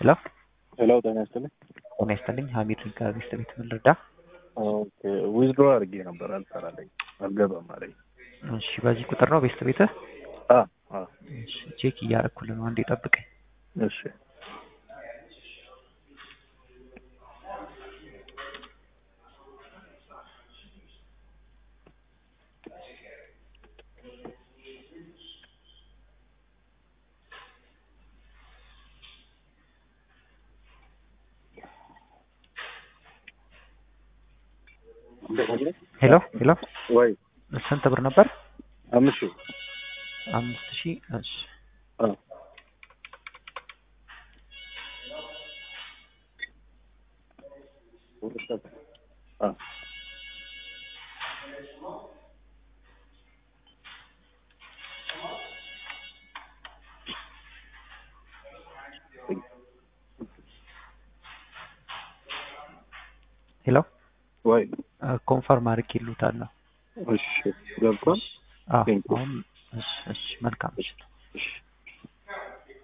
ሄሎ ሄሎ ጤና ይስጥልኝ። ጤና ይስጥልኝ። ሀሚድ ከሚስት ቤት ምን ልርዳ? ኦኬ ዊዝድሮ አድርጌ ነበር አልሰራለኝ አልገባም አለኝ። እሺ በዚህ ቁጥር ነው ቤስት ቤትህ? አ አ እሺ ቼክ እያደረኩልህ ነው። አንዴ ጠብቀኝ። እሺ ሄሎ ሄሎ ወይ ስንት ብር ነበር? አምስት ሺህ አምስት ሺህ እሺ አ አ ሄሎ ወይ ኮንፈርም አድርጌልዎታለሁ። እሺ ገብቷል። አዎ Thank you. አሁን እሺ እሺ መልካም እሺ እሺ